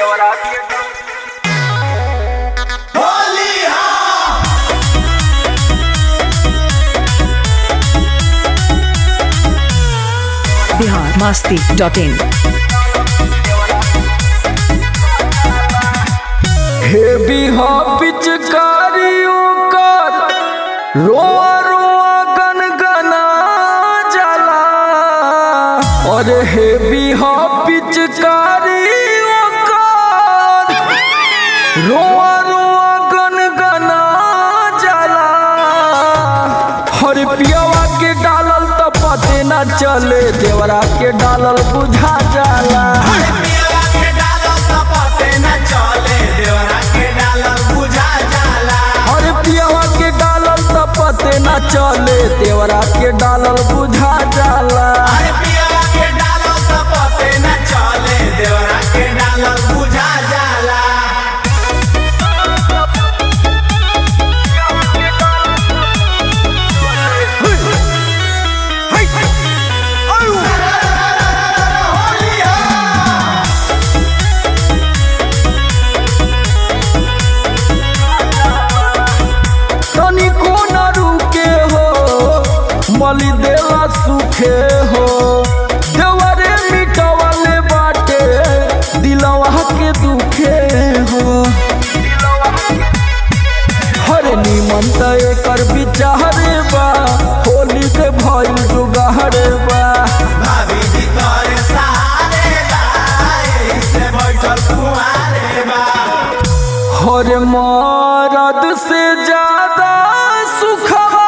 Bihar Masti dot in heavy हो पिचकारियों का रोआ रोआ गनगना जला और हेवी हो पिचकारियों का रोआ रोआ गनगना जला हर पियावा के डालल त पते न चले देवरा के डालल बुझा जाला अरे पियावा के डालल त पते न चले देवरा के डालल बुझा जाला तनिको न रुके हो मली देला सुखे हो देवरे मिटवले बाटे दिलवा के दुखे हो हरे निमन त एकर विचारे बा होली के भइल जुगारे बा हरे मरद से ज्यादा सुखवा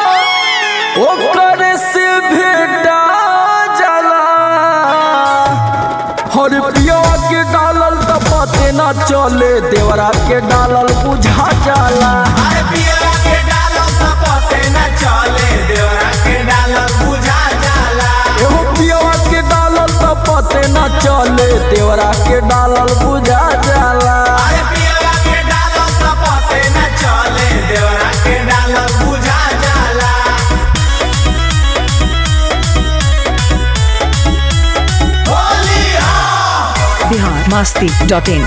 ओकर से भेटा जाला हर पिया के डालल त पते न चले देवरा के डालल बुझा जाला एहो पिया के डालल त पते न चले देवरा के डालल बुझा जाला बिहार मास्ती डॉट इन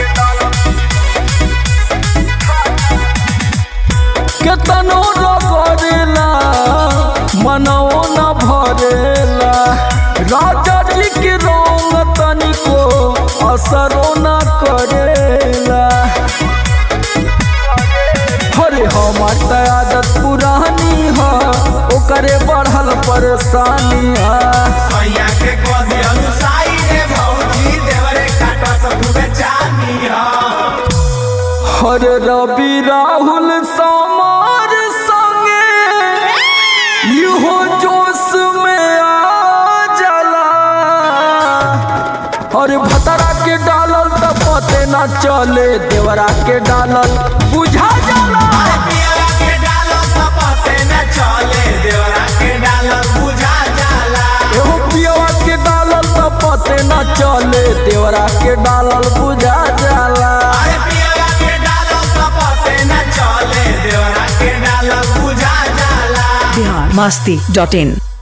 केतनो रगड़ेला मनवो न भरेला राजा जी के रंग तनिको असरो न करेला हरे हमार त आदत पुरानी ह ओकरे बढ़ल परेशानी है हर रवि राहुल समार संगे इहो जोश में आ जाला और भतरा के डालल त पते न चले देवरा के डालल बुझा जाला एहो पियवा के डालल त पते न चले देवरा के डालल बुझा जाला बिहार मास्ती डॉट इन